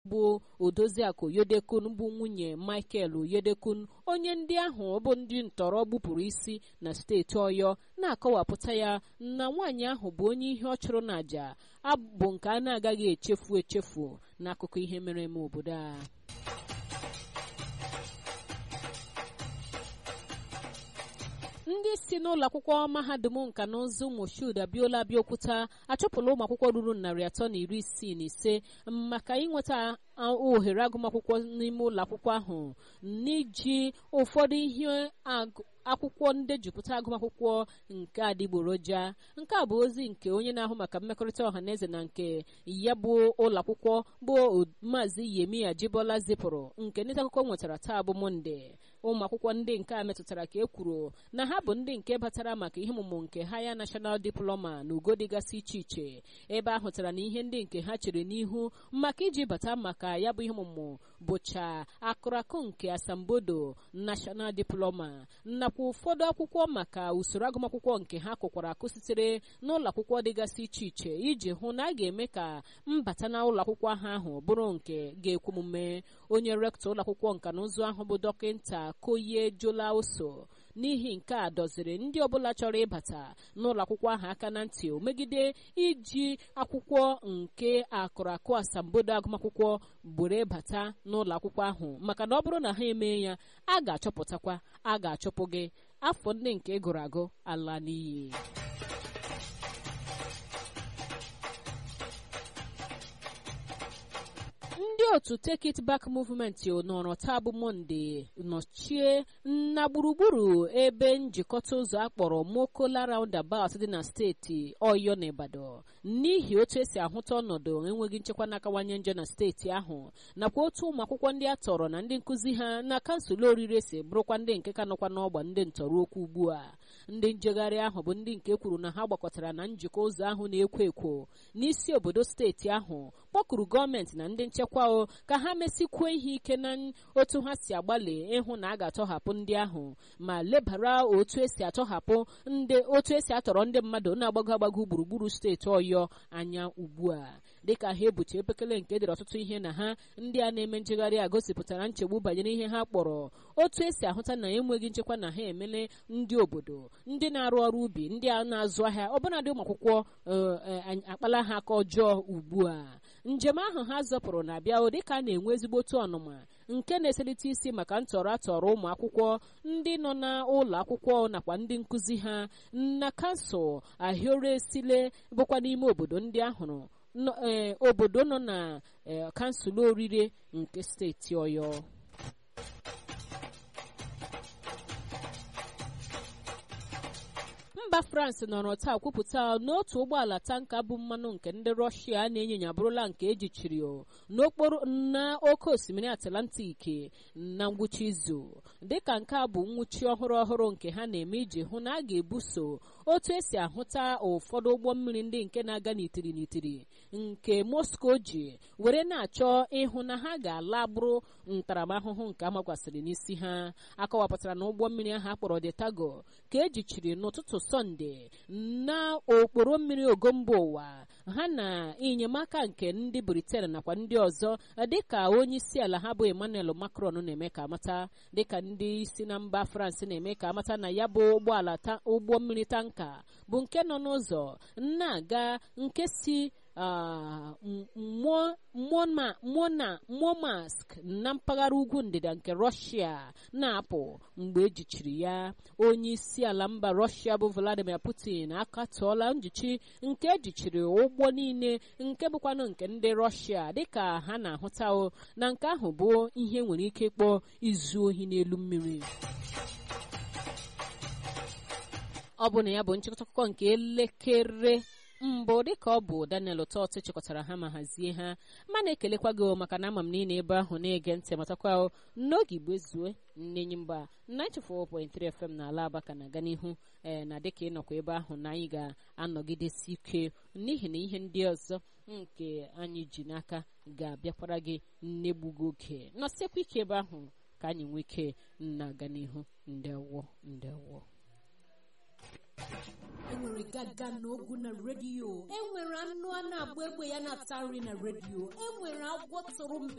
bụ odoziakụ yodekun bụ nwunye michael yodekun onye ndị ahụ bụ ndị ntọrọ gbupụrụ isi na steeti ọyọ na-akọwapụta ya na nwaanyị ahụ bụ onye ihe ọ chụrụ n'àjà abụ nke a na-agaghị echefu echefu n'akụkọ ihe mere eme obodo a ndị si n'ụlọ akwụkwọ mahadum nka na ụzụ moshood abiola abịaokwuta achụpụla ụmụ akwụkwọ ruru narị atọ na iri isii na ise maka inweta ohere agụmakwụkwọ n'ime ụlọ akwụkwọ ahụ n'iji ụfọdụ ihe akwụkwọ ndejupụta agụmakwụkwọ nke adịgboroja nke a bụ ozi nke onye na-ahụ maka mmekọrịta ọha na eze na nke ya bụ ụlọ akwụkwọ bụ maazị yemi ajibola zipụrụ nke ndị akụkọ nwetara taa bụ monde ụmụ akwụkwọ ndị nke a metụtara ka e kwuru na ha bụ ndị nke batara maka ihe ọmụmụ nke haya national diploma na ugo dịgasị iche iche ebe a hụtara na ihe ndị nke ha chere n'ihu maka iji bata maka ya bụ ihe ọmụmụ bụcha akụrakụ nke asambodo national diploma nakwa ụfọdụ akwụkwọ maka usoro agụmakwụkwọ nke ha kụkwara akụ sitere n'ụlọ akwụkwọ dịgasị iche iche iji hụ na a ga-eme ka mbata na ụlọ akwụkwọ ahụ bụrụ nke ga-ekwe omume onye rektọ ụlọ akwụkwọ nka na ụzụ ahụ bụ dọkịta koye jola oso n'ihi nke a dọziri ndị ọbụla chọrọ ịbata n'ụlọ akwụkwọ ahụ aka na ntị megide iji akwụkwọ nke akụrakụ asambodo agụmakwụkwọ buru bata n'ụlọ akwụkwọ ahụ maka na ọ bụrụ na ha emee ya a ga-achọpụtakwa a ga-achọpụ gị afọ ndị nke gụrụ agụ ala n'iyi ndị otu take it back movement nọrọ taa bụ monde nọchie na gburugburu ebe njikọta ụzọ akpọrọ mokola roundabout dị na steeti ọyọ na ibadan n'ihi otu esi ahụta ọnọdụ enweghị nchekwa na-akawanye njọ na steeti ahụ nakwa otu ụmụ akwụkwọ ndị a tọrọ na ndị nkụzi ha na kansụl orire si bụrụkwa ndị nke ka nọkwa n'ọgba ndị ntọrọ okwu ugbu a ndị njegharị ahụ bụ ndị nke kwuru na ha gbakọtara na njikọ ụzọ ahụ na-ekwo ekwo n'isi obodo steeti ahụ kpọkuru gọọmenti na ndị nchekwa o ka ha mesikwuo ihe ike na otu ha si agbalị ịhụ na a ga-atọhapụ ndị ahụ ma lebara otu esi atọhapụ ndị otu esi atọrọ ndị mmadụ na-agbago agbago gburugburu steeti ọyọ anya ugbu a dịka ha ebuche epekele nke dere ọtụtụ ihe na ha ndị a na-eme njegharị a gosipụtara nchegbu banyere ihe ha kpọrọ otu esi ahụta na enweghị nchekwa na ha emele ndị obodo ndị na-arụ ọrụ ubi ndị a na-azụ ahịa ọbụnadị ụmụ akwụkwọ akpala ha aka ọjọọ ugbu a njem ahụ ha zọpụrụ na-abịa dịka a na-enwe ezigbotu ọnụma nke na-eselite isi maka ntọrọ atọrọ ụmụ akwụkwọ ndị nọ n'ụlọ akwụkwọ nakwa ndị nkụzi ha na kansụl ahịore esile bụkwa n'ime obodo ndị ahụrụ obodo nọ na kansụl orire nke steeti ọyọ mba france nọrọ taa kwupụta n'otu ụgbọala tanka bụ mmanụ nke ndị rọshia na-enyinya bụrụla nke ejichiri n'okporo na oke osimiri atlantik na ngwụcha izu dịka nke a bụ nwụchi ọhụrụ ọhụrụ nke ha na-eme iji hụ na a ga-ebuso otu esi ahụta ụfọdụ ụgbọ mmiri ndị nke na-aga n'itiri n'itiri nke moscow ji were na-achọ ịhụ na ha ga-ala bụrụ ntaramahụhụ nke amakwasịrị n'isi ha akọwapụtara na ụgbọ mmiri ahụ akpọrọ detago ka ejichiri n'ụtụtụ sọnde na okporo mmiri ogo mba ụwa ha na enyemaka nke ndị briten nakwa ndị ọzọ dịka onye isi ala ha bụ emmanuel macron na-eme ka amata dịka ndị isi na mba france na-eme ka amata na ya bụ ụgbọala ụgbọ mmiri tanka bụ nke nọ n'ụzọ na-aga nke si momask na mpaghara ugwu ndịda nke rọshia na-apụ mgbe ejichiri ya onye isi ala mba rọshia bụ vladimir putin akatọọla njichi nke ejichiri ụgbọ niile nke bụkwanụ nke ndị rọshia dịka ha na-ahụta na nke ahụ bụ ihe nwere ike ịkpọ izu ohi n'elu mmiri ọ bụ na ya bụ nchịkọta akụkọ nke elekere mbụ dịka ọ bụ daniel ụtọtụ chịkọtara ha ma hazie ha ma na-ekelekwa gị maka na ama m niile ebe ahụ na-ege ntị matakwa n'oge igbo ezue nnenyi mba 94.3 fm na ala abaka na-aga n'ihu ee na dịka ịnọkwa ebe ahụ na anyị ga-anọgidesi ike n'ihi na ihe ndị ọzọ nke anyị ji n'aka ga-abịakwara gị nnegbugo oge nọsiekwa ike ebe ahụ ka anyị nwee ike na-aga n'ihu ndewo ndewo enwere gaga na ogu na redio enwere anụ a na-agba egbe ya na-ata nri na redio enwere agwọ tụrụ mbe